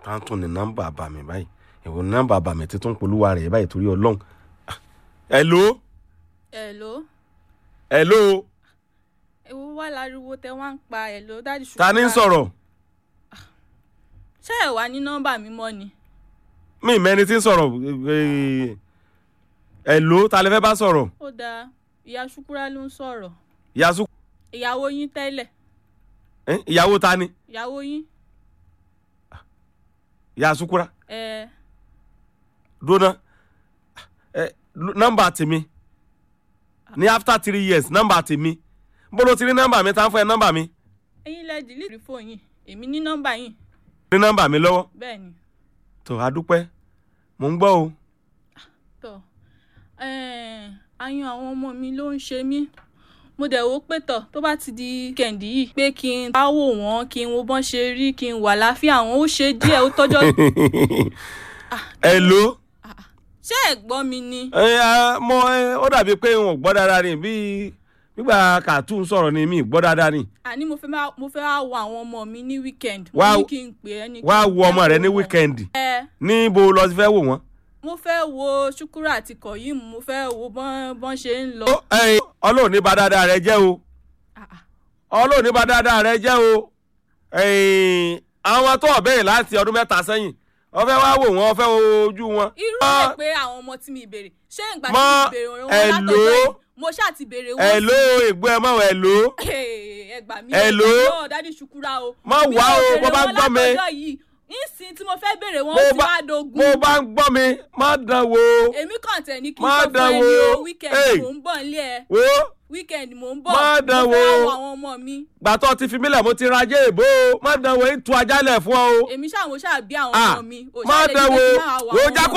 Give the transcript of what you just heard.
ká tún ní nọ́mbà àbàmì báyìí èwo ní nọ́mbà àbàmì tí tún polúwa rẹ̀ báyìí torí ọlọ́run. hello Hello. hello Ewu wá láriwo tẹ wá ń pa hello dáàdì ṣùgbọ́n. ta ni ń sọ̀rọ̀ Ṣé ẹ wà ní nọ́mbà mi mọ́ ni? mi mẹ́ni tí ń sọ̀rọ̀ eh, hello ta lè fẹ́ bá sọ̀rọ̀ Ó dáa, ìyá Ṣúkúrá ló ń sọ̀rọ̀. yasu Ìyàwó yín tẹ́lẹ̀. eh, ìyàwó ta ni Ìyàwó yín. yasukura Ẹ dona eh, nọ́mbà tèmi ní after three years nọ́mbà tèmi bolo ti rí nọ́mbà mi tá ń fún ẹ nọ́mbà mi ẹ̀yin lẹ dìlítì fóònù yín. Èmi ní nọ́mbà yín. rí nọ́mbà mi lọ́wọ́ Bẹ́ẹ̀ ni. tó a dúpẹ́ mò ń gbọ́ o Tọ́. Ẹ̀ẹ́n, Ayún àwọn ọmọ mi ló ń ṣe mí. Mo dẹ̀ wò ó pé tọ̀ tó bá ti di kẹ̀ǹdì yìí pé kí n bá wò wọ́n kí n wo bọ́n ṣe rí kí n wà láfíà wọn ó ṣe díẹ̀ ó tọ́jọ́. hello Ṣé ẹ gbọ́ mi ni? ẹ ẹ, mo ẹ, ó dàbí pé n ò gbọ́ dáadáa ni bí nígbà cartoon sọ̀rọ̀ ni mi ì gbọ́ dáadáa ni àní mo fẹ́ máa mo fẹ́ wá wo àwọn ọmọ mi ní weekend mo Wá- ní kí n pè é ní. kí wá n wo ọmọ fẹ́ rẹ ní wo wọn. wíkẹ́ndì ẹ níbo lọ sí fẹ́ wò wọ́n. mo fẹ́ wo ṣukura àti kọ̀yìm mo fẹ́ wo bọ́n bọ́n ṣe ń lọ. Ó, ẹ, ọlọ́run ní ba dáadáa rẹ jẹ́ o Ah, ah. ọlọ́run ní ba dáadáa rẹ jẹ́ o ẹ̀yìn, àwọn tó ọ̀bẹ̀rẹ̀ láti ọdún mẹ́ta sẹ́yìn ó fẹ́ wá wò wọ́n ó fẹ́ wo ojú wọn. irú Ah, ẹ̀ pé àwọn ọmọ tí mi béèrè ṣé ìgbà tí Mọ- mi béèrè wọn Hello? látọjọ́ yìí mo ṣáà ti béèrè wọn. ẹ̀ ló ègbó ẹ mọ̀ ẹ̀ ló ẹ gbà mí Hello? náà dádì ṣukura o. Má Mi wá ò o, béèrè bó bá wọn gbọ́ mi. látọjọ́ yìí nísìnyí tí mo fẹ́ béèrè wọn Bó ó ti bá- wá dogun. mo bá ń gbọ́ mi má dán wò èmi kàn tẹ̀ ní kí n Má sọ fún dán ẹni wò. o weekend Hey. mò ń bọ̀ nílé ẹ wò weekend mò ń bọ̀ Má dán mo fẹ́ wò. wo àwọn ọmọ mi. gbàtọ́ ti fi mílẹ̀ mo ti ra ajé ìbò má dán wò ń tu ajálẹ̀ fún ọ o. èmi ṣáà mo ṣáà bí àwọn Ah, ọmọ mi ò má ṣáà lè dán ní wò pé kí n máa wà wò àwọn jákò